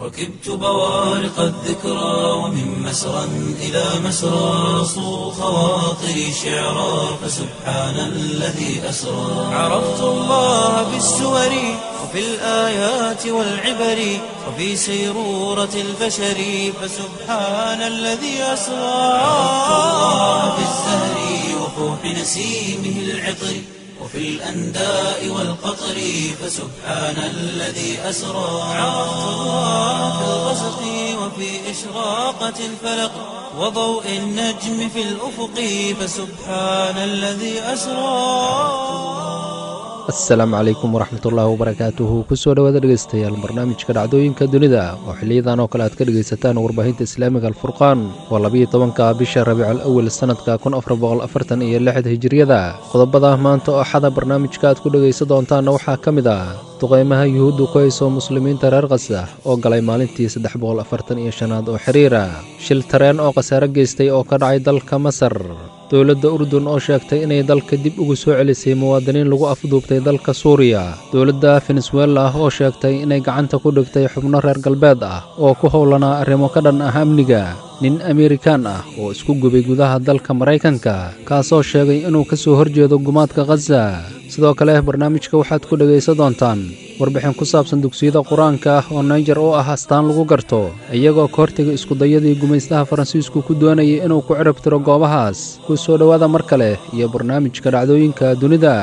ركبت بوارق الذكرى ومن مسرى إلى مسرى صو خواطري شعرا فسبحان الذي أسرى عرفت الله بالسور وفي الآيات والعبر وفي سيرورة البشر فسبحان الذي أسرى عرفت الله بالزهر وفوح نسيمه العطر وفي الأنداء والقطر فسبحان الذي أسرى عرفت الله في الغسق وفي إشراقة الفلق وضوء النجم في الأفق فسبحان الذي أسرى asalaamu calaykum waraxmatullaahi wabarakaatuhu kusoo dhowaada dhegeystayaal barnaamijka dhacdooyinka dunida oo xiliyadan oo kale aad ka dhegaysataan warbaahinta islaamiga alfurqaan waa labiyo tobanka bisha rabiical awel sannadka kun afar boqol afartan iyo lixda hijiriyada qodobada maanta oo xada barnaamijka aad ku dhegaysan doontaanna waxaa ka mid ah duqeymaha yuhuuddu ku hayso muslimiinta reer khasa oo galay maalintii saddex boqol afartan iyo shanaad oo xiriira shil tareen oo khasaare geystay oo ka dhacay dalka masar dowladda urdun oo sheegtay inay dalka dib ugu soo celisay muwaadiniin lagu afduubtay dalka suuriya dowladda venezuela oo sheegtay inay gacanta ku dhigtay xubno reer galbeed ah oo ku howlanaa arrimo ka dhan ah amniga nin amerikaan ah oo isku gubay gudaha dalka maraykanka kaasoo sheegay inuu ka soo horjeedo gumaadka khaza sidoo kale barnaamijka waxaad ku dhegaysan doontaan warbixin ku saabsan dugsiyada qur-aanka ah oo naijer oo ah astaan lagu garto iyagoo ka hortega iskudayadii gumaystaha faransiisku ku doonayay inuu ku cirib tiro goobahaas ku soo dhowaada mar kale iyo barnaamijka dhacdooyinka dunida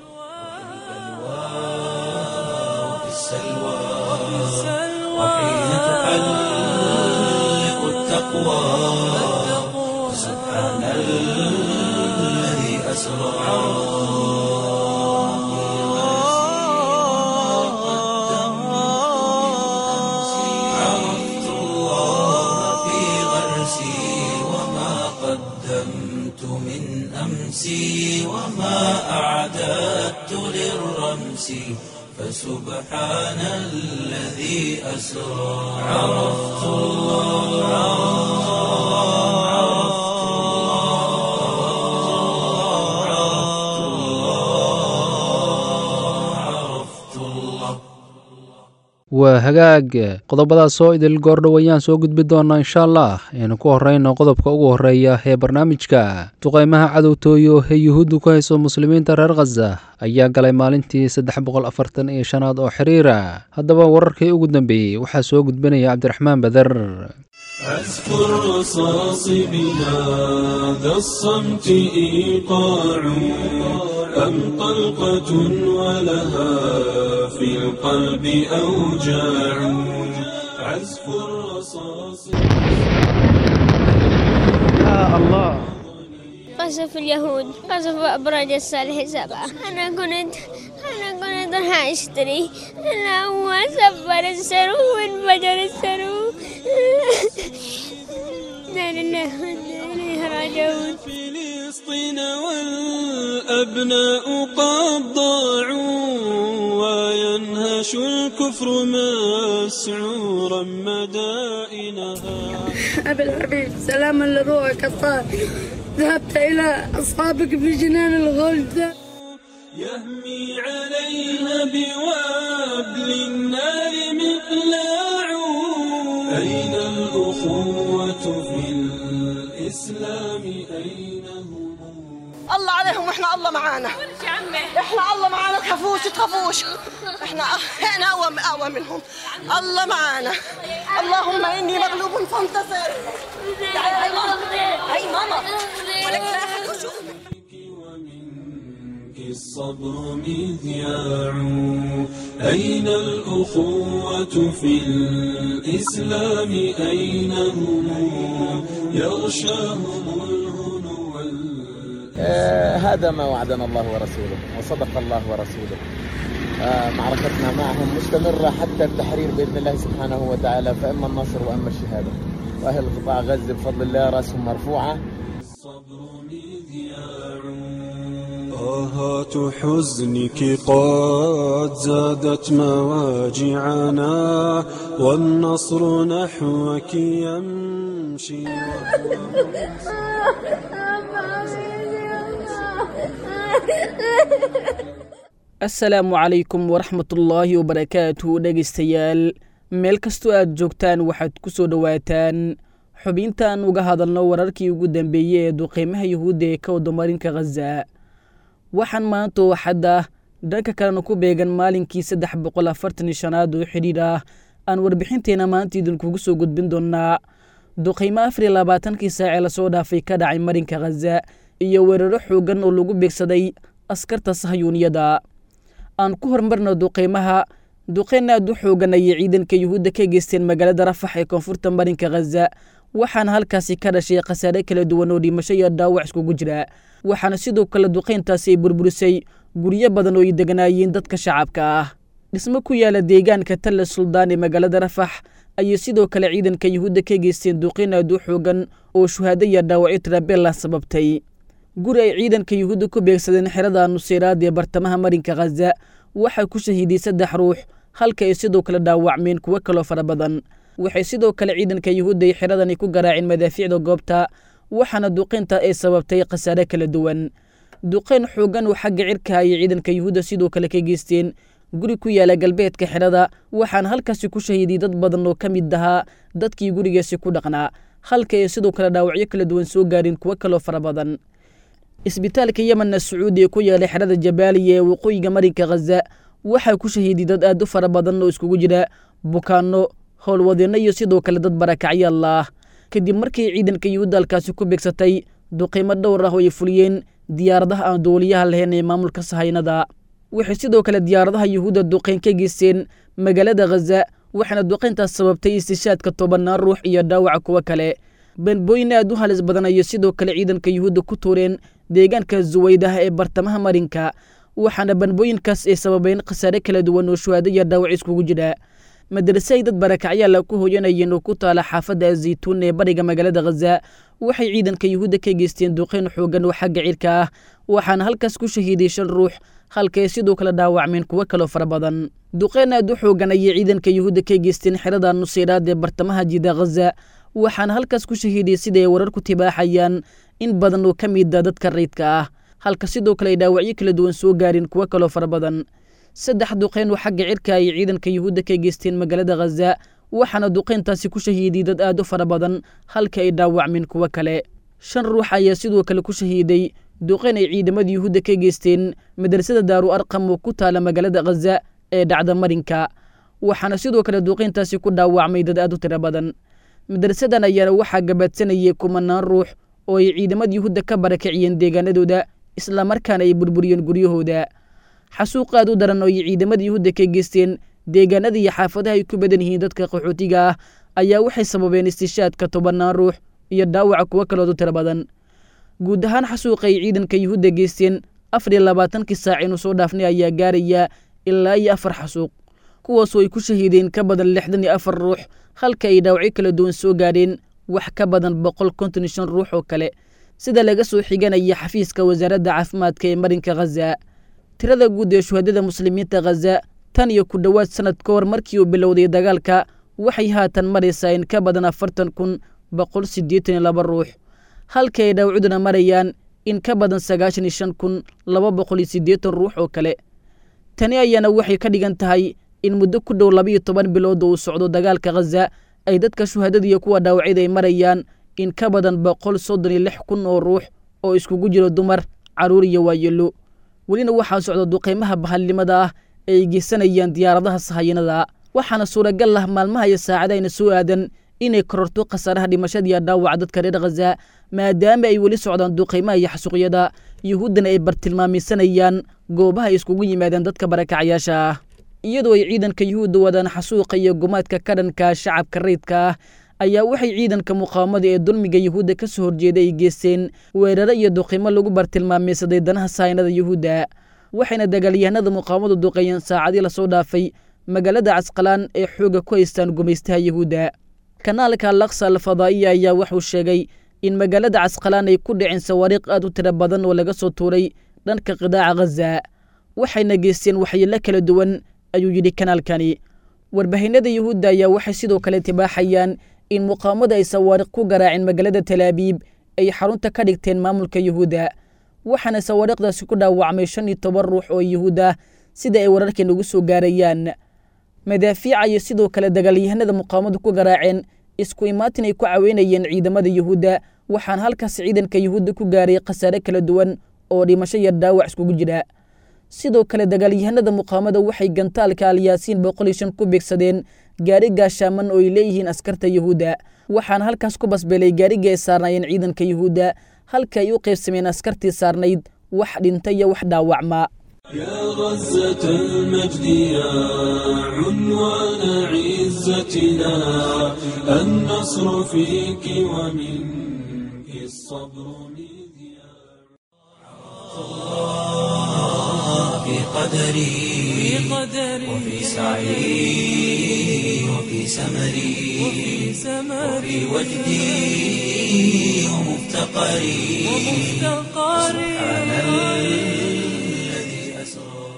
وفي السلوى وحين تحلق التقوى فسبحان الذي أسرى عرفت الله في غرسي وما قدمت من أمسي وما أعددت للرمس فسبحان الذي أسرى عرفت الله عرفت الله عرفت الله عرفت الله waa hagaag qodobadaasoo idil goordhow ayaan soo gudbi doonaa insha allah aynu ku horrayno qodobka ugu horreeya ee barnaamijka duqeymaha cadowtooyo ee yuhuuddu ku hayso muslimiinta reer khaza ayaa galay maalintii saddex boqol afartan iyo shanaad oo xiriira haddaba wararkii ugu dambeeyey waxaa soo gudbinaya cabdiraxmaan bader أذكر رصاص بهذا الصمت إيقاع أم طلقة ولها في القلب أوجاع عزف الرصاص قصف اليهود قصف أبراج الصالح سبعة أنا كنت أنا كنت راح أشتري أنا هو سفر السرو وانفجر السرو لا لله وإنا إليه راجعون فلسطين والأبناء قد ضاعوا وينهش الكفر مسعورا مدائنها أبي الحبيب سلاما لروحك الطاهر ذهبت إلى أصحابك في جنان الغلد يهمي عليها بوابل النار مقلاع أين الأخوة في الإسلام أين هم الله عليهم واحنا الله معانا احنا الله معانا تخافوش تخافوش احنا احنا اقوى اقوى منهم الله معانا اللهم اني مغلوب فانتصر تعالي هاي ماما هاي ماما ولك لا أحد يشوف. ومنك الصبر مذياع أين الأخوة في الإسلام أين هم يغشاهم الهنو وال- آه، هذا ما وعدنا الله ورسوله وصدق الله ورسوله آه، معركتنا معهم مستمرة حتى التحرير بإذن الله سبحانه وتعالى فإما النصر وإما الشهادة وأهل قطاع غزة بفضل الله رأسهم مرفوعة الصبر مذياع آهات حزنك قد زادت مواجعنا والنصر نحوك يمشي asalaamu calaykum waraxmatullaahi wabarakaatu dhegaystayaal meel kastoo aad joogtaan waxaad ku soo dhowaataan xubintaan uga hadalno wararkii ugu dambeeyey ee duqeymaha yuhuudda ee ka wadamarinka khaza waxaan maanta oo xadda dhanka kalena ku beegan maalinkii saddex boqol afartan iyo shanaad oo xidhiidh ah aan warbixinteena maanta idinkugu soo gudbin doonnaa duqeymo afar iyo labaatankii saacee lasoo dhaafay ka dhacay marinka khaza iyo weeraro xooggan oo lagu beegsaday askarta sahyuuniyada aan ku horumarno duqeymaha duqeyn aad u xoogan ayay ciidanka yuhuudda ka geysteen magaalada rafax ee koonfurta marinka khaza waxaana halkaasi ka dhashay khasaare kala duwan oo dhimasho iyo dhaawac iskugu jira waxaana sidoo kale duqeyntaasi ay burburisay guryo badan oo ay deganaayeen dadka shacabka ah dhismo ku yaala deegaanka talla suldaan ee magaalada rafax ayay sidoo kale ciidanka yuhuudda ka geysteen duqeyn aad u xoogan oo shuhaado iyo dhaawacyo tirabella sababtay guri ay ciidanka yuhuudda ku beegsadeen xerada nuseyraad ee bartamaha marinka khaza waxaa ku shahiiday saddex ruux halka ay sidoo kale dhaawacmeen kuwo kaloo fara badan waxay sidoo kale ciidanka yuhuudda ay xeradani ku garaaceen madaafiicda goobta waxaana duqeynta ay sababtay khasaare kala duwan duqeyn xoogan oo xagga cirka ayay ciidanka yuhuudda sidoo kale ka geysteen guri ku yaala galbeedka xerada waxaana halkaasi ku shahiiday dad badan oo ka mid ahaa dadkii gurigaasi ku dhaqnaa halka ay sidoo kale dhaawacyo kala duwan soo gaareen kuwo kaloo fara badan isbitaalka yemenna sacuudi ee ku yaala xerada jabaaliya ee waqooyiga marinka khaza waxaa ku shahiiday dad aad u fara badan oo iskugu jira bukaanno howlwadeenno iyo sidoo kale dad barakacyaal ah kadib markii ciidanka yuhuudda halkaasi ku beegsatay duqeymo dhowr ah oo ay fuliyeen diyaaradaha aan duuliyaha lahayn ee maamulka sahaynada waxay sidoo kale diyaaradaha yuhuudda duqeyn ka geysteen magaalada khaza waxaana duqeyntaas sababtay istishaadka tobannaan ruux iyo dhaawaca kuwo kale banbooyin aad u halis badan ayay sidoo kale ciidanka yuhuudda ku tuureen deegaanka suwaydaha ee bartamaha marinka waxaana banbooyinkaas ay sababeen khasaare kala duwan oo shuhaado iyo dhaawac iskugu jira madrase ay dad barakacyaala ku hooyanayeen oo ku taala xaafadda azaytuun ee bariga magaalada khaza waxay ciidanka yuhuudda ka geysteen duqeyn xoogan oo xagga cirka ah waxaana halkaas ku shahiiday shan ruux halkaay sidoo kale dhaawacmeen kuwo kaloo fara badan duqeyn aad u xoogan ayay ciidanka yuhuudda ka geysteen xerada nuseyraad ee bartamaha jida khaza waxaana halkaas ku shahiiday sida ay warar ku tibaaxayaan in badan oo ka mida dadka rayidka ah halka sidoo kale ay dhaawacyo kala duwan soo gaareen kuwo kaloo fara badan saddex duqeyn oo xagga cirka ayay ciidanka yuhuudda ka geysteen magaalada khaza waxaana duqeyntaasi ku shahiiday dad aad u fara badan halka ay dhaawacmeen kuwo kale shan ruux ayaa sidoo kale ku shahiiday duqeyn ay ciidamada yuhuudda ka geysteen madrasada daaru arqam oo ku taala magaalada khaza ee dhacda marinka waxaana sidoo kale duqeyntaasi ku dhaawacmay dad aad u tiro badan madrasadan ayaana waxaa gabaadsanayay kumanaan ruux oo ay ciidamada yuhuudda ka barakiciyeen deegaanadooda islamarkaana ay burburiyeen guryahooda xasuuq aad u daran oo ay ciidamada yuhuudda ka geysteen deegaanada iyo xaafadaha ay ku badan yihiin dadka qaxootiga ah ayaa waxay sababeen istishaadka tobannaan ruux iyo dhaawaca kuwo kalood u tiro badan guud ahaan xasuuqa ay ciidanka yuhuudda geysteen afar iyo labaatankii saac inuu soo dhaafnay ayaa gaaraya ilaa iyo afar xasuuq kuwaasoo ay ku shahiideen ka badan lixdan iyo afar ruux halka ay dhaawacyo kala duwan soo gaadheen wax ka badan boqol konton iyo shan ruux oo kale sida laga soo xiganaya xafiiska wasaaradda caafimaadka ee marinka khaza tirada guud ee shuhadada muslimiinta khaza tan iyo ku dhowaad sanad ka hor markii uu bilowday dagaalka waxay haatan maraysaa in ka badan afartan kun boqol siddeetan iyo laba ruux halka ay dhaawacduna marayaan in ka badan sagaashan iyo shan kun laba boqol iyo siddeetan ruux oo kale tani ayaana waxay ka dhigan tahay in muddo ku dhow labiiyo toban bilood oo uu socdo dagaalka khaza ay dadka shuhadada iyo kuwa dhaawacyada ay marayaan in ka badan boqol soddon iyo lix kun oo ruux oo iskugu jiro dumar carruur iyo waayelo welina waxaa socda duqeymaha bahalnimada ah ee ay geysanayaan diyaaradaha sahayanada waxaana suuragal ah maalmaha iyo saacadahayna soo aadan inay kororto khasaaraha dhimashada iyo dhaawaca dadka reer khaza maadaama ay weli socdaan duqeymaha iyo xasuuqyada yuhuuddana ay bartilmaamaysanayaan goobaha ay iskugu yimaadeen dadka barakacayaasha ah iyadoo ay ciidanka yuhuudda wadaan xasuuqa iyo gumaadka ka dhanka shacabka rayidka ah ayaa waxay ciidanka muqaawamada ee dulmiga yuhuudda ka soo horjeeda ay geysteen weeraro iyo duqimo lagu bartilmaamaysaday danaha sahaynada yuhuudda waxayna dagaalyahanada muqaawamadu duqeeyeen saacadii lasoo dhaafay magaalada casqalaan ee xooga ku haystaan gumaystaha yuhuudda kanaalka laksa alfadaa'iya ayaa wuxuu sheegay in magaalada casqalaan ay ku dhiceen sawaariiq aad u tiro badan oo laga soo tuuray dhanka qidaaca khaza waxayna geysteen waxyeello kala duwan ayuu yidhi kanaalkani warbaahinada yuhuudda ayaa waxay sidoo kale tibaaxayaan in muqaawamada ay sawaariq ku garaaceen magaalada talaabiib ay xarunta ka dhigteen maamulka yuhuudda waxaana sawaariiqdaasi ku dhaawacmay shan iyo toban ruux oo yuhuud ah sida ay wararkan ugu soo gaarayaan madaafiica iyo sidoo kale dagaalyahanada muqaawamadu ku garaaceen isku imaatin ay ku caweynayeen ciidamada yuhuudda waxaana halkaas ciidanka yuhuudda ku gaaray khasaare kala duwan oo dhimasho iyo dhaawac iskugu jira sidoo kale dagaalyahanada muqaawamada waxay gantaalka alyaasiin boqol iyo shan ku beegsadeen gaari gaashaaman oo ay leeyihiin askarta yuhuudda waxaana halkaas ku basbeelay gaarigii ay saarnaayeen ciidanka yuhuudda halka ay u qaybsameen askartii saarnayd wax dhinta iyo wax dhaawacma يا غزة المجد يا عنوان عزتنا النصر فيك ومنك الصبر مذياع في قدري وفي سعي وفي سمري وفي وجدي ومفتقري سبحان الذي أسرى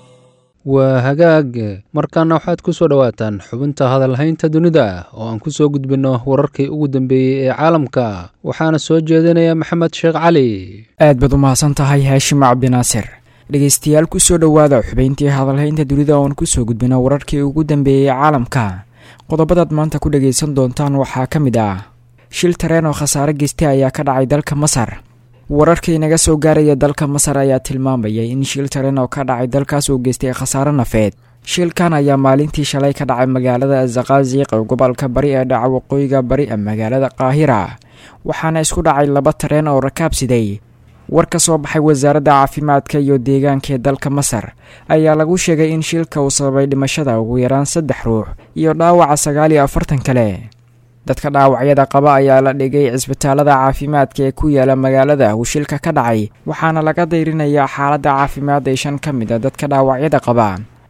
waa hagaag markaana waxaad ku soo dhowaataan xubinta hadalhaynta dunida oo aan ku soo gudbinno wararkii ugu dambeeyey ee caalamka waxaana soo jeedinaya maxamed sheekh cali aad baad u mahadsan tahay haashim cabdinaasir dhegeystayaal kusoo dhowaada xubayntii hadalhaynta dunida oon kusoo gudbino wararkii ugu dambeeyey caalamka qodobadaad maanta ku dhagaysan doontaan waxaa ka mid ah shil tareen oo khasaare geystay ayaa ka dhacay dalka masar wararka inaga soo gaaraya dalka masar ayaa tilmaamaya in shil tareen oo ka dhacay dalkaas uu geystay khasaare nafeed shilkan ayaa maalintii shalay ka dhacay magaalada azaqaziq ee gobolka bari ee dhaca waqooyiga bari ee magaalada qaahira waxaana isku dhacay laba tareen oo rakaab siday war ka soo baxay wasaaradda caafimaadka iyo deegaanka ee dalka masar ayaa lagu sheegay in shilka uu sababay dhimashada ugu yaraan saddex ruux iyo dhaawaca sagaal iyo afartan kale dadka dhaawacyada qaba ayaa la dhigay cisbitaalada caafimaadka ee ku yaala magaalada uu shilka ka dhacay waxaana laga dayrinayaa xaaladda caafimaad ee shan ka mid a dadka dhaawacyada qaba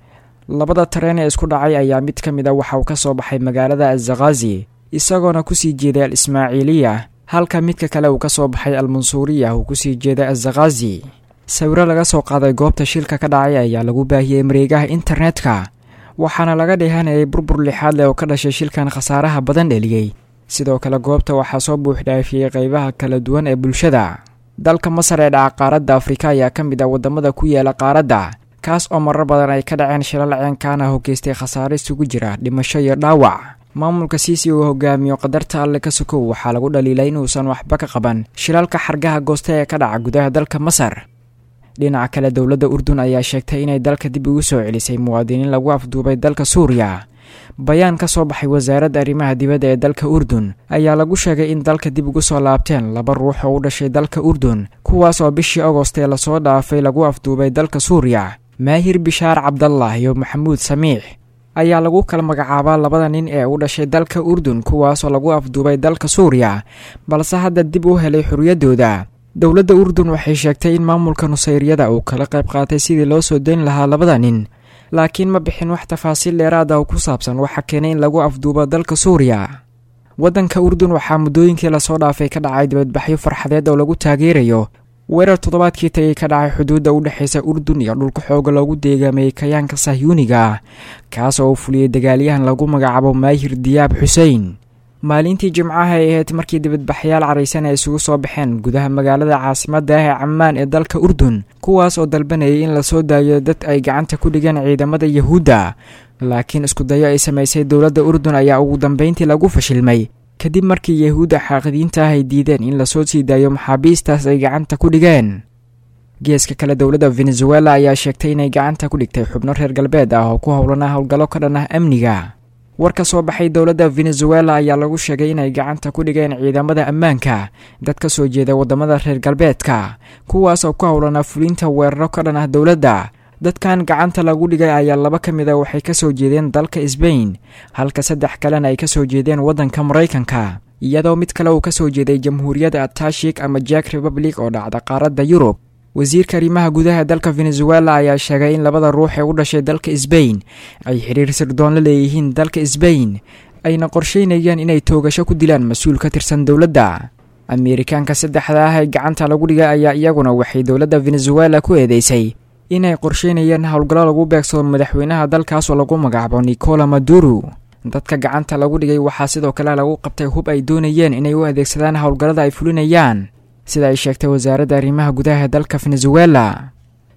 labada tareen ee isku dhacay ayaa mid ka mid a waxa uu ka soo baxay magaalada azakhazi isagoona kusii jeeday al ismaaciiliya halka midka kale uu ka soo baxay al mansuuriya uu kusii jeeday azakhazi sawiro laga soo qaaday goobta shilka ka dhacay ayaa lagu baahiyey mareegaha internetka waxaana laga dheehanayay burbur lixaad leh oo ka dhashay shilkan khasaaraha badan dheliyey sidoo kale goobta waxaa soo buuxdhaafiyey qeybaha kala duwan ee bulshada dalka masar ee dhaca qaaradda afrika ayaa ka mid ah waddamada ku yaala qaaradda kaas oo marar badan ay ka dhaceen shilal ceenkaana hogeystay khasaare isugu jira dhimasho iyo dhaawac maamulka siisi uu hogaamiyo qadarta alle ka sokow waxaa lagu dhaliilay inuusan waxba ka qaban shilalka xargaha goosta ee ka dhaca gudaha dalka masar dhinaca kale dowladda urdun ayaa sheegtay inay dalka dib ugu soo celisay muwaadiniin lagu afduubay dalka suuriya bayaan ka soo baxay wasaaradda arrimaha dibadda ee dalka urdun ayaa lagu sheegay in dalka dib ugu soo laabteen laba ruux oo u dhashay dalka urdun kuwaas oo bishii agost ee lasoo dhaafay lagu afduubay dalka suuriya maahir bishaar cabdallah iyo maxamuud samiix ayaa lagu kala magacaabaa labada nin ee u dhashay dalka urdun kuwaasoo lagu afduubay dalka suuriya balse hadda dib u helay xorriyaddooda dowladda urdun waxay sheegtay in maamulka nusayryada uu kala qayb qaatay sidii loo soo dayn lahaa labada nin laakiin ma bixin wax tafaasiil dheeraad ah oo ku saabsan waxa keenay in lagu afduubo dalka suuriya waddanka urdun waxaa muddooyinkii lasoo dhaafay ka dhacay dibadbaxyo farxadeed oo lagu taageerayo weerar toddobaadkii tagay ka dhacay xuduudda u dhexaysa urdun iyo dhulka xooga loogu deegaameeyey kayaanka sahyuuniga ah kaas oo uu fuliyey dagaalyahan lagu magacaabo maahir diyaab xusein maalintii jimcaha ay ahayd markii dibadbaxyaal caraysan ay isugu soo baxeen gudaha magaalada caasimadda ah ee camaan ee dalka urdun kuwaas oo dalbanayay in lasoo daayo dad ay gacanta ku dhigeen ciidamada yahuudda laakiin iskudayo ay samaysay dowladda urdun ayaa ugu dambeyntii lagu fashilmay kadib markii yahuudda xaaqidiinta ah ay diideen in lasoo sii daayo maxaabiistaas ay gacanta ku dhigeen geeska kale dowladda venezuela ayaa sheegtay inay gacanta ku dhigtay xubno reer galbeed ah oo ku howlana howlgallo ka dhan ah amniga war ka soo baxay dowladda venezuela ayaa lagu sheegay inay gacanta ku dhigeen ciidamada ammaanka dad ka soo jeeda waddamada reer galbeedka kuwaas oo ku howlanaa fulinta weeraro ka dhan ah dowladda dadkan gacanta lagu dhigay ayaa laba ka mid a waxay ka soo jeedeen dalka sbain halka saddex kalena ay ka soo jeedeen waddanka maraykanka iyadoo mid kale uu ka soo jeeday jamhuuriyadda atashik ama jack republic oo dhacda qaaradda yurub wasiirka arrimaha gudaha dalka venezuela ayaa sheegay in labada ruux ee u dhashay dalka sbain ay xiriir sirdoon la leeyihiin dalka sbain ayna qorsheynayaan inay toogasho ku dilaan mas-uul ka tirsan dowladda ameerikaanka saddexda ah ee gacanta lagu dhigay ayaa iyaguna waxay dowladda venezuela ku eedeysay inay qorsheynayaan howlgallo lagu beegsado madaxweynaha dalkaas oo lagu magacaabo nicola maduro dadka gacanta lagu dhigay waxaa sidoo kale lagu qabtay hub ay doonayeen inay u adeegsadaan howlgallada ay fulinayaan sida ay sheegtay wasaaradda arrimaha gudaha dalka venezuela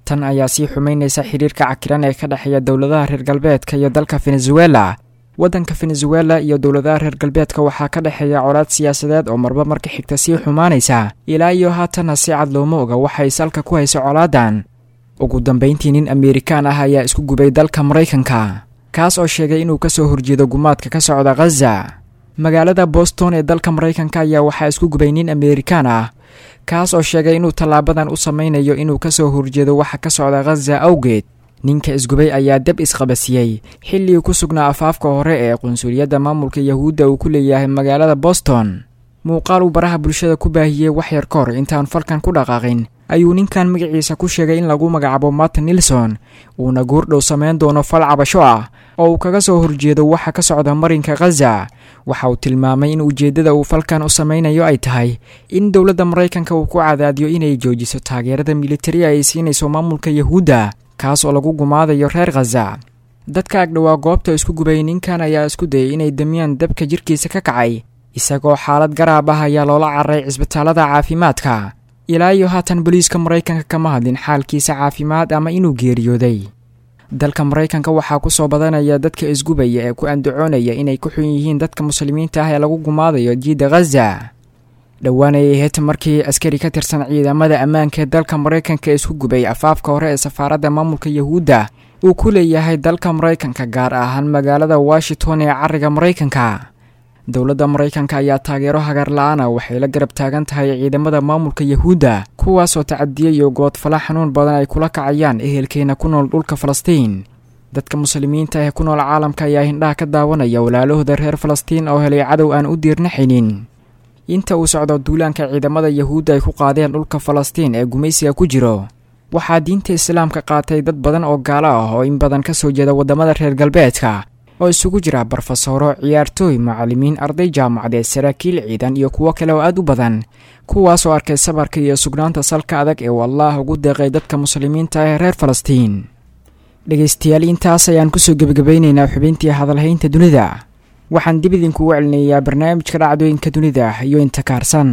tan ayaa sii xumeynaysa xiriirka cakiran ee ka dhexeeya dowladaha reer galbeedka iyo dalka venezuela waddanka venezuela iyo dowladaha reer galbeedka waxaa ka dhexeeya colaad siyaasadeed oo marba marka xigta sii xumaanaysa ilaa iyo haatanna si cad looma oga waxay salka ku hayso colaadan ugu dambayntii nin ameerikaan ah ayaa isku gubay dalka maraykanka kaas oo sheegay inuu kasoo horjeedo gumaadka ka socda khaza magaalada boston ee dalka maraykanka ayaa waxaa isku gubay nin ameerikaan ah kaas oo sheegay inuu tallaabadan u sameynayo inuu kasoo horjeedo waxa ka socda khaza awgeed ninka isgubay ayaa dab isqabasiyey xilligii ku sugnaa afaafka hore ee qunsuliyadda maamulka yahuudda uu ku leeyahay magaalada boston muuqaal uu baraha bulshada ku baahiyey wax yar ka hor intaan falkan ku dhaqaaqin ayuu ninkan magaciisa ku sheegay in lagu magacaabo martin nilson uuna goordhow samayn doono fal cabasho ah oo uu kaga soo horjeedo waxa ka socda marinka khaza waxa uu tilmaamay in ujeeddada uu falkan u sameynayo ay tahay in dowladda maraykanka uu ku cadaadiyo inay joojiso taageerada militari ay siinayso maamulka yahuudda kaas oo lagu gumaadayo reer khaza dadka agdhowaa goobta isku gubay ninkan ayaa isku dayay inay damiyaan dabka jirkiisa ka kacay isagoo xaalad garaab ah ayaa loola cararay cisbitaalada caafimaadka ilaa iyo haatan boliiska maraykanka kama hadlin xaalkiisa caafimaad ama inuu geeriyooday dalka maraykanka waxaa ku soo badanaya dadka isgubaya ee ku andacoonaya inay ku xun yihiin dadka muslimiinta ah ee lagu gumaadayo jiidda khaza dhowaan ayay ahayd markii askari ka tirsan ciidamada ammaanka ee dalka maraykanka isku gubay afaafka hore ee safaaradda maamulka yahuudda uu ku leeyahay dalka maraykanka gaar ahaan magaalada washington ee cariga maraykanka dowladda maraykanka ayaa taageero hagar la-aana waxay la garab taagan tahay ciidamada maamulka yahuudda kuwaasoo tacadiya iyo goodfala xanuun badan ay kula kacayaan ehelkeena ku nool dhulka falastiin dadka muslimiinta ee ku nool caalamka ayaa hindhaha ka daawanaya walaalahooda reer falastiin oo helay cadow aan u diirnaxaynin inta uu socdo duulaanka ciidamada yahuudda ay ku qaadeen dhulka falastiin ee gumaysiga ku jiro waxaa diinta islaamka qaatay dad badan oo gaalo ah oo in badan ka soo jeeda waddamada reer galbeedka oo isugu jira barofesoro ciyaartooy macallimiin arday jaamacadeed saraakiil ciidan iyo kuwo kale oo aad u badan kuwaasoo arkay sabarka iyo sugnaanta salka adag ee uu allaah ugu deeqay dadka muslimiinta ee reer falastiin dhegaystayaal intaas ayaan kusoo gebagabaynaynaa xubintii hadalhaynta dunida waxaan dib idinkugu celinayaa barnaamijka dhacdooyinka dunida iyo inta kaarsan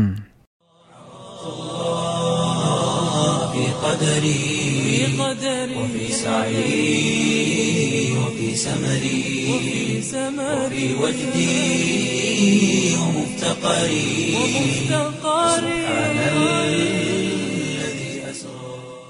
وفي سعي وفي سمري وفي وجدي ومفتقري سبحان الذي أسرى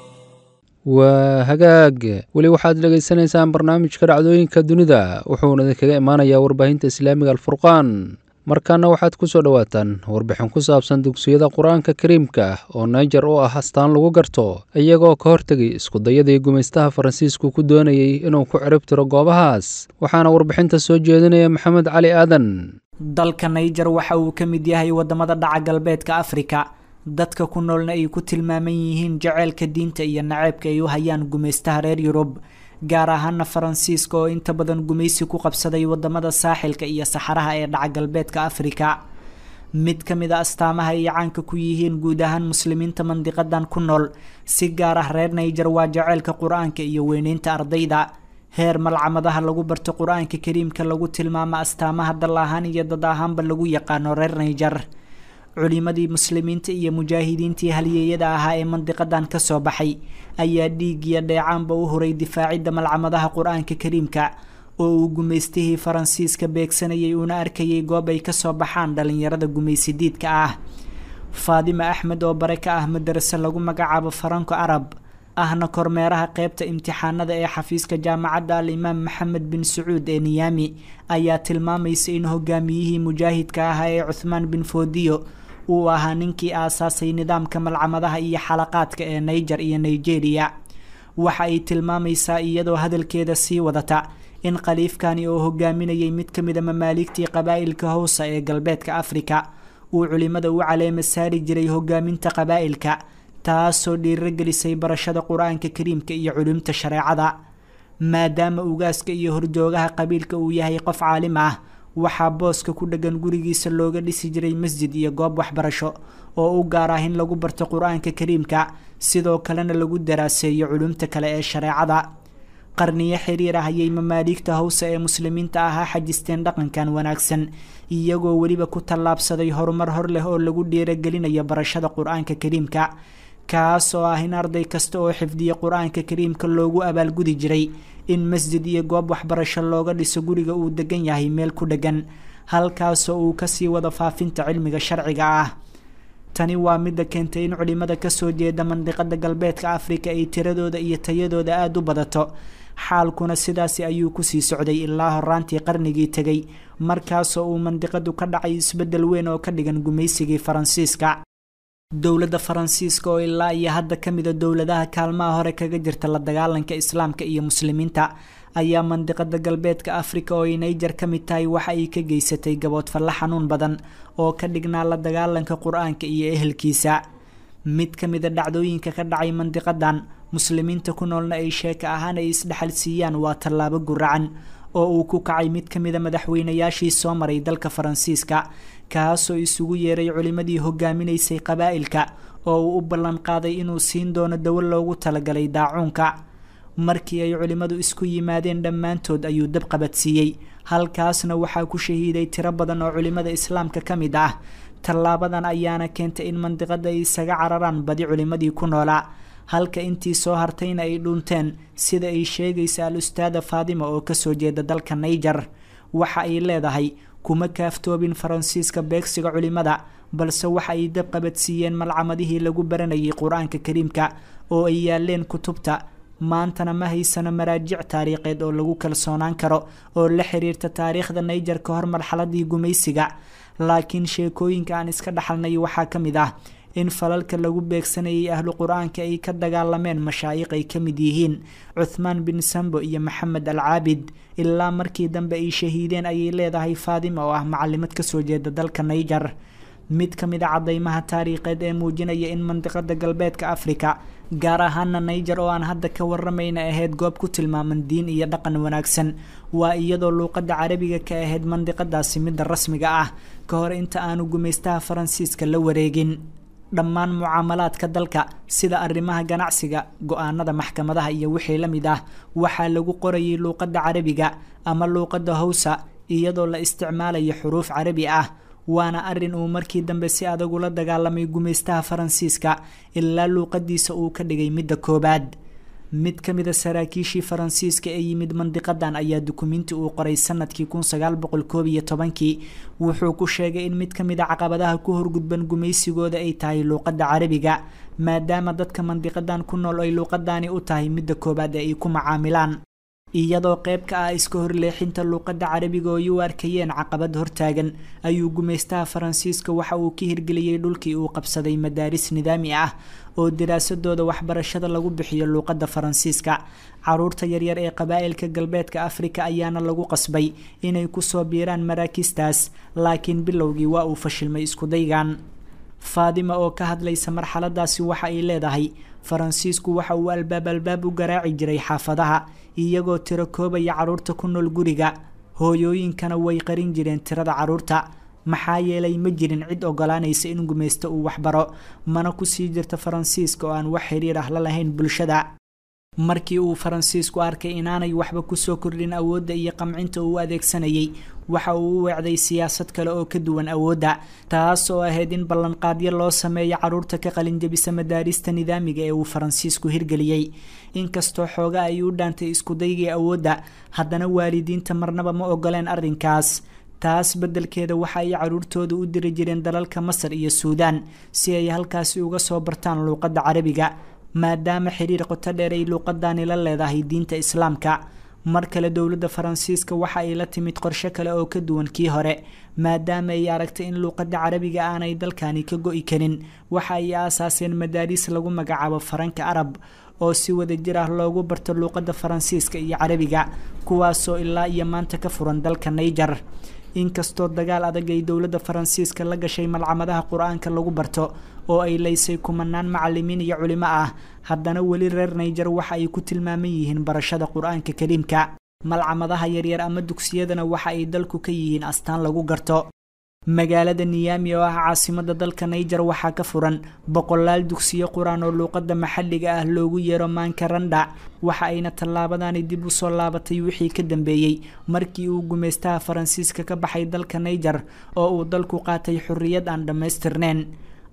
waa hagaag weli waxaad dhegaysanaysaan barnaamijka dhacdooyinka dunida wuxuuna idinkaga imaanayaa warbaahinta islaamiga alfurqaan markaana waxaad ku soo dhowaataan warbixin ku saabsan dugsiyada qur-aanka kariimka oo naijer u ah astaan lagu garto iyagoo ka hortegay iskudayadii gumaystaha faransiisku ku doonayey inuu ku cirib tiro goobahaas waxaana warbixinta soo jeedinaya maxamed cali aadan dalka naijer waxa uu ka mid yahay waddamada dhaca galbeedka afrika dadka ku noolna ay ku tilmaaman yihiin jaceylka diinta iyo naceebka ay u hayaan gumaystaha reer yurub gaar ahaana faransiiska oo inta badan gumaysi ku qabsaday wadamada saaxilka iyo saxaraha ee dhaca galbeedka afrika mid ka mid a astaamaha ay caanka ku yihiin guud ahaan muslimiinta mandiqadan ku nool si gaar ah reer naijer waa jaceylka qur-aanka iyo weyneynta ardayda heer malcamadaha lagu barto qur-aanka kariimka lagu tilmaamo astaamaha dal ahaan iyo dad ahaanba lagu yaqaano reer naijer culimadii muslimiinta iyo mujaahidiintii halyeeyada ahaa ee mandiqadan kasoo baxay ayaa dhiig iyo dheecaanba u horay difaacidda malcamadaha qur-aanka kariimka oo uu gumaystihii faransiiska beegsanayay uuna arkayay goob ay kasoo baxaan dhalinyarada gumaysidiidka ah faadima axmed oo bare ka ah madarase lagu magacaabo faranko arab ahna kormeeraha qeybta imtixaanada ee xafiiska jaamacadda al imaam maxamed bin sacuud ee niyaami ayaa tilmaamaysa in hogaamiyihii mujaahidka ahaa ee cuthmaan bin foodiyo uu ahaa ninkii aasaasay nidaamka malcamadaha iyo xalaqaadka ee naijer iyo nigeria waxa ay tilmaamaysaa iyadoo hadalkeeda sii wadata in khaliifkani oo hogaaminayay mid ka mid a mamaaligtii qabaa'ilka howsa ee galbeedka afrika uu culimada u caleema saari jiray hogaaminta qabaa'ilka taasoo dhiirogelisay barashada qur-aanka kariimka iyo culumta shareecada maadaama ugaaska iyo horjoogaha qabiilka uu yahay qof caalim ah waxaa booska ku dheggan gurigiisa looga dhisi jiray masjid iyo goob waxbarasho oo u gaar ah in lagu barto qur-aanka kariimka sidoo kalena lagu daraaseeyo culumta kale ee shareecada qarniyo xiriir ah ayay mamaaligta howsa ee muslimiinta ahaa xajisteen dhaqankan wanaagsan iyagoo weliba ku tallaabsaday horumar hor leh oo lagu dhiiragelinayo barashada qur-aanka kariimka kaas oo ah in arday kasta oo xifdiya qur-aanka kariimka loogu abaalgudi jiray in masjid iyo goob waxbarasho looga dhiso guriga uu degan yahay meel ku dhegan halkaasoo uu kasii wado faafinta cilmiga sharciga ah tani waa midda keentay in culimada kasoo jeeda mandiqada galbeedka afrika ay tiradooda iyo tayadooda aada u badato xaalkuna sidaasi ayuu kusii socday ilaa horaantii qarnigii tegay markaasoo uu mandiqadu ka dhacay isbeddel weyn oo ka dhigan gumaysigii faransiiska dowladda faransiiska oo ilaa iyo hadda ka mida dowladaha kaalmaha hore kaga jirta la dagaalanka islaamka iyo muslimiinta ayaa mandiqada galbeedka afrika oo ay naiger ka mid tahay waxa ay ka geysatay gaboodfallo xanuun badan oo ka dhignaa la dagaalanka qur-aanka iyo ehelkiisa mid ka mida dhacdooyinka ka dhacay mandiqadan muslimiinta ku noolna ay sheeka ahaan ay isdhexal siiyaan waa tallaabo guracan oo uu ku kacay mid ka mida madaxweynayaashii soo maray dalka faransiiska kaasoo isugu yeeray culimadii hogaaminaysay qabaa'ilka oo uu u ballan qaaday inuu siin doono dawo loogu talagalay daacuunka markii ay culimmadu isku yimaadeen dhammaantood ayuu dab qabadsiiyey halkaasna waxaa ku shahiiday tiro badan oo culimmada islaamka ka mid ah tallaabadan ayaana keentay in mandiqada ay isaga cararaan badi culimmadii ku noolaa halka intii soo hartayna ay dhuunteen sida ay sheegaysa al ustaada faadima oo kasoo jeeda dalka naiger waxa ay leedahay kuma kaaftoobin faransiiska beegsiga culimada balse waxa ay dab qabadsiiyeen malcamadihii lagu baranayay qur-aanka kariimka oo ay yaaleen kutubta maantana ma haysano maraajic taariikheed oo lagu kalsoonaan karo oo la xiriirta taariikhda naiger ka hor marxaladii gumaysiga laakiin sheekooyinka aan iska dhaxalnay waxaa ka mid ah in falalka lagu beegsanayay ahlu qur-aanka ay ka dagaalameen mashaayiq ay ka mid yihiin cuthmaan bin sambo iyo maxamed al caabid ilaa markii dambe ay shahiideen ayay leedahay faadima oo ah macalimad kasoo jeeda dalka naiger mid ka mid a cadeymaha taariikheed ee muujinaya in mandiqada galbeedka africa gaar ahaana naiger oo aan hadda ka waramayna ahayd goob ku tilmaaman diin iyo dhaqan wanaagsan waa iyadoo luuqada carabiga ka ahayd mandiqadaasi midda rasmiga ah ka hor inta aanu gumaystaha faransiiska la wareegin dhammaan mucaamalaadka dalka sida arrimaha ganacsiga go-aanada maxkamadaha iyo wixii la mid ah waxaa lagu qorayay luuqada carabiga ama luuqada hawsa iyadoo la isticmaalayo xuruuf carabi ah waana arin uu markii dambe si adag ula dagaalamay gumaystaha faransiiska ilaa luuqadiisa uu ka dhigay midda koobaad mid ka mid a saraakiishii faransiiska ee yimid mandiqadan ayaa dukumiinti uu qoray sanadkii kun sagaal boqol koob iyo tobankii wuxuu ku sheegay in mid ka mid a caqabadaha ku horgudban gumaysigooda ay tahay luuqada carabiga maadaama dadka mandiqadan ku nool ay luuqadani u tahay midda koobaad ee ay ku macaamilaan iyadoo qayb ka ah iska horleexinta luuqada carabiga oo ay u arkayeen caqabad hortaagan ayuu gumaystaha faransiiska waxa uu ka hirgeliyey dhulkii uu qabsaday madaaris nidaami ah oo daraasadooda waxbarashada lagu bixiyo luuqada faransiiska caruurta yaryar ee qabaa'ilka galbeedka afrika ayaana lagu qasbay inay kusoo biiraan maraakistaas laakiin bilowgii waa uu fashilmay iskudaygan faadima oo ka hadlaysa marxaladaasi waxa ay leedahay faransiisku waxa uu albaab albaab u garaaci jiray xaafadaha iyagoo tiro koobaya caruurta ku nool guriga hooyooyinkana way qarin jireen tirada caruurta maxaa yeelay ma jirin cid ogolaanaysa in gumaysto uu waxbaro mana kusii jirta faransiiska oo aan wax xiriir ah la lahayn bulshada markii uu faransiisku arkay inaanay waxba kusoo kordhin awoodda iyo qamcinta uu adeegsanayay waxa uu u weecday siyaasad kale oo ka duwan awoodda taas oo ahayd in ballanqaadyo loo sameeyo caruurta ka qalinjabisa madaarista nidaamiga ee uu faransiisku hirgeliyey inkastoo xooga ay u dhaantay iskudaygii awoodda haddana waalidiinta marnaba ma ogoleen arrinkaas taas beddelkeeda waxa ay caruurtooda u diri jireen dalalka masar iyo suudaan si ay halkaasi uga soo bartaan luuqadda carabiga maadaama xiriir qoto dheer ay luuqadani la leedahay diinta islaamka mar kale dowladda faransiiska waxa ay la timid qorshe kale oo ka duwan kii hore maadaama ay aragtay in luuqadda carabiga aanay dalkani ka go-i karin waxa ay aasaaseen madaariis lagu magacaabo faranka arab oo si wada jir ah loogu barto luuqadda faransiiska iyo carabiga kuwaasoo ilaa iyo maanta ka furan dalka naiger inkastoo dagaal adag ay dowladda faransiiska la gashay malcamadaha qur-aanka lagu barto oo ay laysay kumanaan macalimiin iyo culimo ah haddana weli reer naiger waxa ay ku tilmaaman yihiin barashada qur-aanka kariimka malcamadaha yaryar ama dugsiyadana waxa ay dalku ka yihiin astaan lagu garto magaalada niyami oo ah caasimada dalka naiger waxaa ka furan boqolaal dugsiyo qur-aan oo luuqada maxalliga ah loogu yeero maankarandha waxa ayna tallaabadani dib usoo laabatay wixii ka dambeeyey markii uu gumaystaha faransiiska ka baxay dalka naiger oo uu dalku qaatay xorriyad aan dhammaystirneyn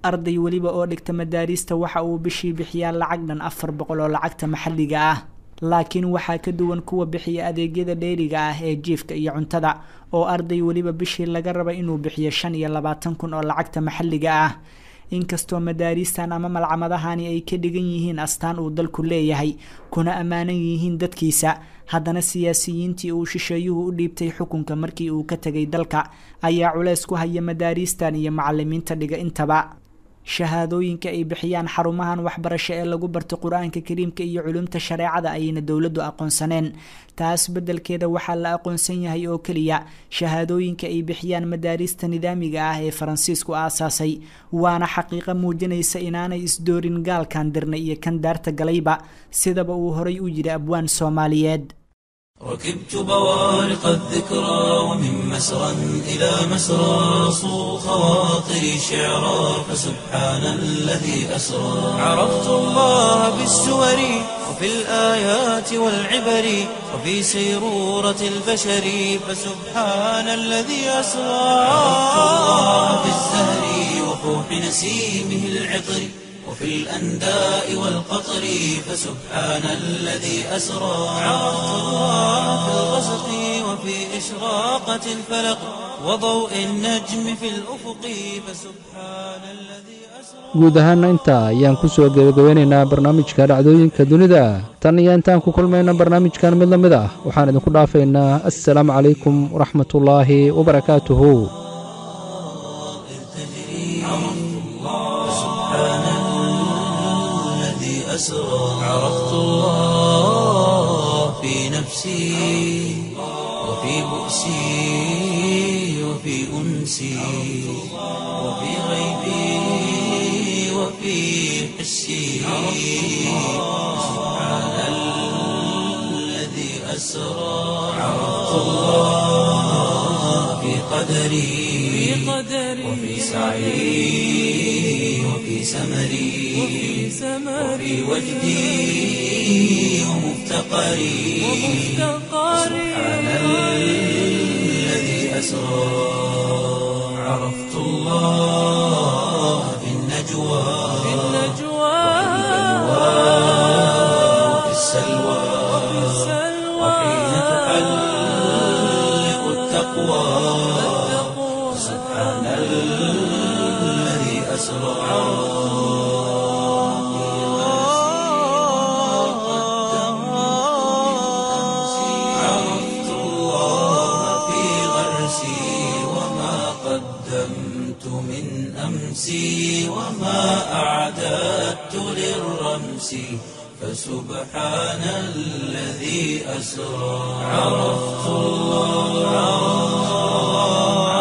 arday weliba oo dhigta madaariista waxa uu bishii bixiyaa lacag dhan afar boqol oo lacagta maxalliga ah laakiin waxaa ka duwan kuwa bixiya adeegyada dheeriga ah ee jiifka iyo cuntada oo arday weliba bishii laga raba inuu bixiyo shan iyo labaatan kun oo lacagta maxalliga ah inkastoo madaariistan ama malcamadahani ay ka dhigan yihiin astaan uu dalku leeyahay kuna ammaanan yihiin dadkiisa haddana siyaasiyiintii uu shisheeyuhu u dhiibtay xukunka markii uu ka tegay dalka ayaa culeys ku haya madaariistan iyo macalimiinta dhiga intaba shahaadooyinka ay bixiyaan xarumahan waxbarasho ee lagu barto qur-aanka kariimka iyo culumta shareecada ayayna dowladdu aqoonsaneen taas beddelkeeda waxaa la aqoonsan yahay oo keliya shahaadooyinka ay bixiyaan madaariista nidaamiga ah ee faransiisku aasaasay waana xaqiiqo muujinaysa inaanay isdoorin gaalkan dirna iyo kan daarta galayba sidaba uu horay u yidhi abwaan soomaaliyeed ركبت بوارق الذكرى ومن مسرى إلى مسرى صو خواطري شعرا فسبحان الذي أسرى عرفت الله بالسور وفي الآيات والعبر وفي سيرورة البشر فسبحان الذي أسرى عرفت الله بالزهر وفوح نسيمه العطر وفي الأنداء والقطر فسبحان الذي أسرى عرفت الله في الغسق وفي إشراقة الفلق وضوء النجم في الأفق فسبحان الذي guud ahaana intaa ayaan ku soo gebagabeynaynaa barnaamijka dhacdooyinka dunida tan iyo intaan ku kulmayna barnaamijkan mid la mid ah waxaan idinku dhaafaynaa assalaamu calaykum waraxmatullaahi wabarakaatuhu أسرى عرفت الله في نفسي وفي بؤسي وفي أنسي وفي غيبي وفي حسي سبحان الذي أسرى عرفت الله في قدري وفي سعي وفي سمري وفي وجدي ومفتقري سبحان الذي أسرى عرفت الله في النجوى وفي السلوى وحين تحلق التقوى سبحان الذي أسرى عرفت الله في غرسي وما قدمت من أمسي وما أعددت للرمس فسبحان الذي أسرى عرفت الله